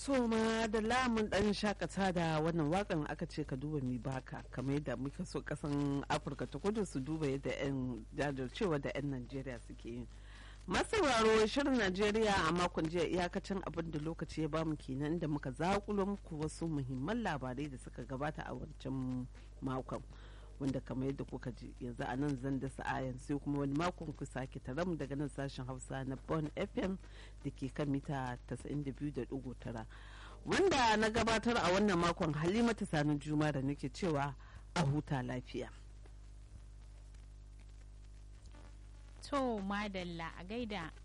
so ma da lamun dan shakata da wannan wakan aka ce ka duba mi baka kamar yadda muka so kasan afirka ta kudu su duba yadda yan jajircewa da yan najeriya suke yi masauraro shirin najeriya a makon jiya iyakacin abin da lokaci ya bamu kenan da muka zakulo muku wasu muhimman labarai da suka gabata a wancan makon wanda kamar yadda kuka ji yanzu a nan zan da sa'ayan sai kuma wani makon ku sake taram daga nan sashen hausa na bon fm da ke kan mita 92.9 wanda na gabatar a wannan makon halimata sanin juma da nake cewa a huta lafiya to madalla a gaida